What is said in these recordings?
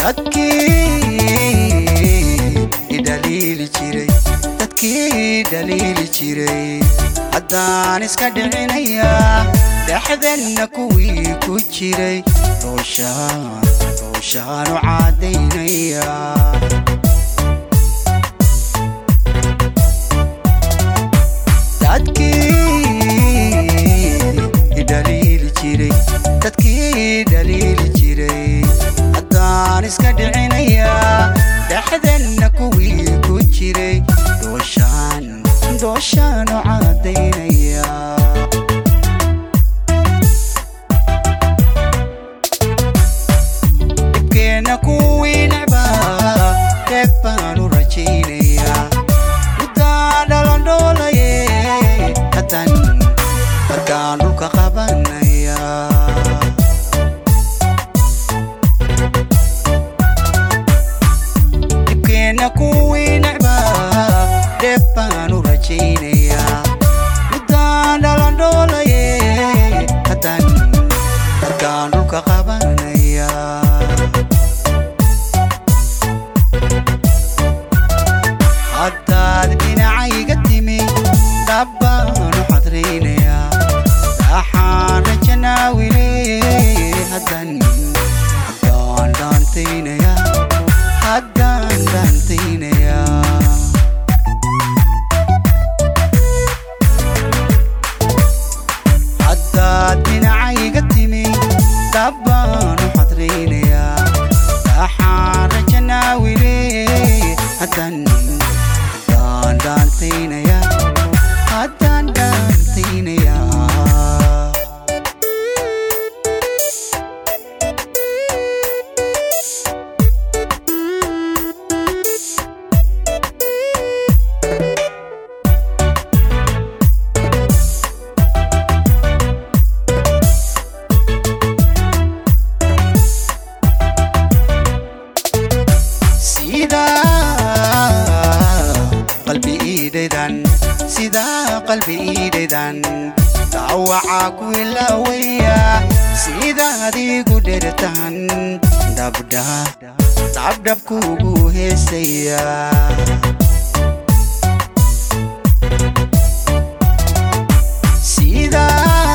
dadkii idhaliili jiray dadkii dhaliili jiray haddaan iska dhicinayaa dhexdanna kuwii ku jiray rooshaan rooshaanu caadaynayaa dadkii idhaliili jiray dadkii dhaliili jiray haddaan iska dhicinayaa dhexdanna kuwii ku jiray dooshaan dooshaanu caadaynayaa dhibkeenna kuwii necbaa dheeg baanu rajaynayaa muddaa dhalandhoolaye haddan markaan dhulka qabanayaa dhibkeenna kuwii necbaa dheeb baanu rajaynayaa muddaan dhalandhoolaye haddan markaan dhulka qabanayaa haddaad dhinacayga timi dhabbaanu xadraynayaa raaxaan rajanaawile haddan haddaan dhaantaynayaa haddaan dhaantaynayaa haddaad dhinacayga timi dhabbaanu xadraynayaa raaxaan rajanaawile haddan haddaan dhaantaynayaa haddaan dhaantaynayaa sida qalbi iidhaydan sida qalbi iidhaydan dawaca ku ilaawaya sidaad igu dhertan dhabdha dhabdhab kugu heesaya sida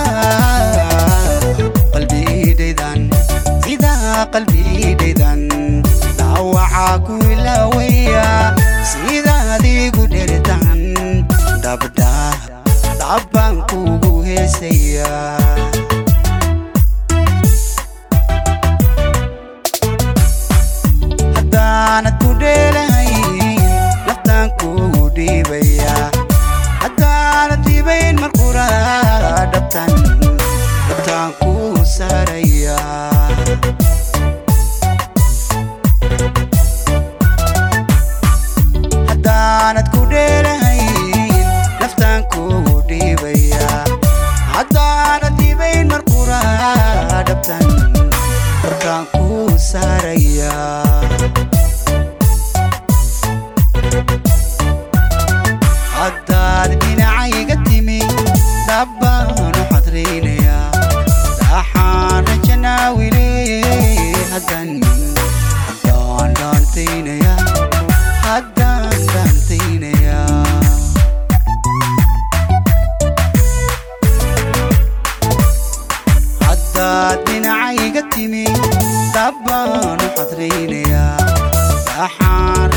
qalbi iidhaydan sida qalbi iidhaydan dawaca ku ilaawaya sidaad igu dhertan dhabdha dhabbaan kugu heesaya haddaanad ku dheelahayn naftaan kugu dhiibaya haddaanad dhiibayn marqura dhabtan dhabtaan ku saaraya haddaanad ku dheelahayn naftaan kugu dhiibaya haddaanad dhiibayn marqura dhabtan dhabtaan ku saaraya haddaad dhinacayga timi dhabbaanu xadraynayaa raaxaan rajanaawile haddan haddaan dhaantaynayaa haddaan dhaantaynayaa haddaad dhinacayga timi dhabbaanu xadraynayaa raaxaan